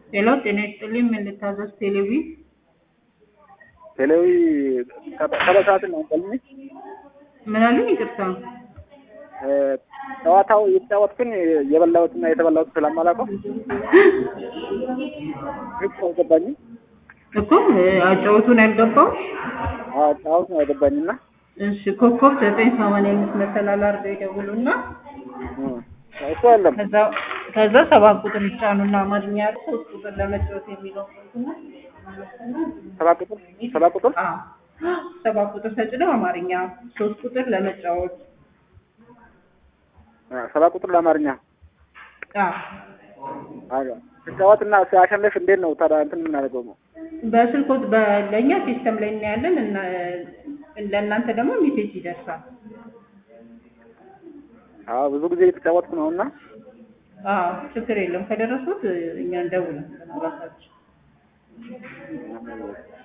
ሄሎ ጤና ይስጥልኝ ምን ልታዘዝ ቴሌቪ ቴሌዊ ከበሰዓት ነው ቀልኝ ምን አሉኝ ይቅርታ ጨዋታው የተጫወትኩኝ የበላሁትና የተበላሁት ስለማላውቀው ግልጽ አልገባኝም። እኮ አጫወቱን ያልገባው ጫወት ነው ያገባኝና እሺ ኮከብ ዘጠኝ ሰማንያ አምስት መሰላል አድርገው ይደውሉና እሱ አለም ከዛ ከዛ ሰባት ቁጥር ይጫኑና አማርኛ ያሉ ሶስት ቁጥር ለመጫወት የሚለው ሰባት ቁጥር ሰባት ቁጥር አዎ ሰባት ቁጥር ተጭነው አማርኛ ሶስት ቁጥር ለመጫወት ሰባት ቁጥር ለአማርኛ አዎ ስጫወት እና ሲያሸንፍ እንዴት ነው ታዲያ እንትን የምናደርገው ነው? በስልኮት በለኛ ሲስተም ላይ እናያለን እና ለእናንተ ደግሞ ሜሴጅ ይደርሳል። አዎ ብዙ ጊዜ የተጫወትኩ ነው እና አዎ ችግር የለም ከደረሱት እኛ እንደውል ራሳችን